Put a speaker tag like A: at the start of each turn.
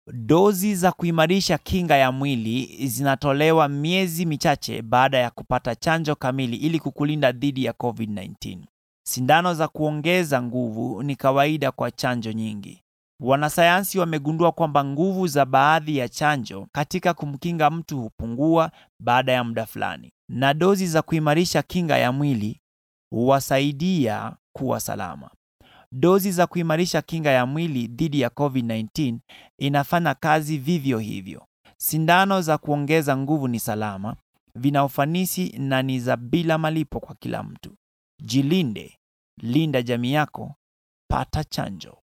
A: Dozi za kuimarisha kinga ya mwili zinatolewa miezi michache baada ya kupata chanjo kamili ili kukulinda dhidi ya COVID-19. Sindano za kuongeza nguvu ni kawaida kwa chanjo nyingi. Wanasayansi wamegundua kwamba nguvu za baadhi ya chanjo katika kumkinga mtu hupungua baada ya muda fulani, na dozi za kuimarisha kinga ya mwili huwasaidia kuwa salama. Dozi za kuimarisha kinga ya mwili dhidi ya COVID-19 inafanya kazi vivyo hivyo. Sindano za kuongeza nguvu ni salama, vina ufanisi na ni za bila malipo kwa kila mtu. Jilinde, linda jamii yako, pata chanjo.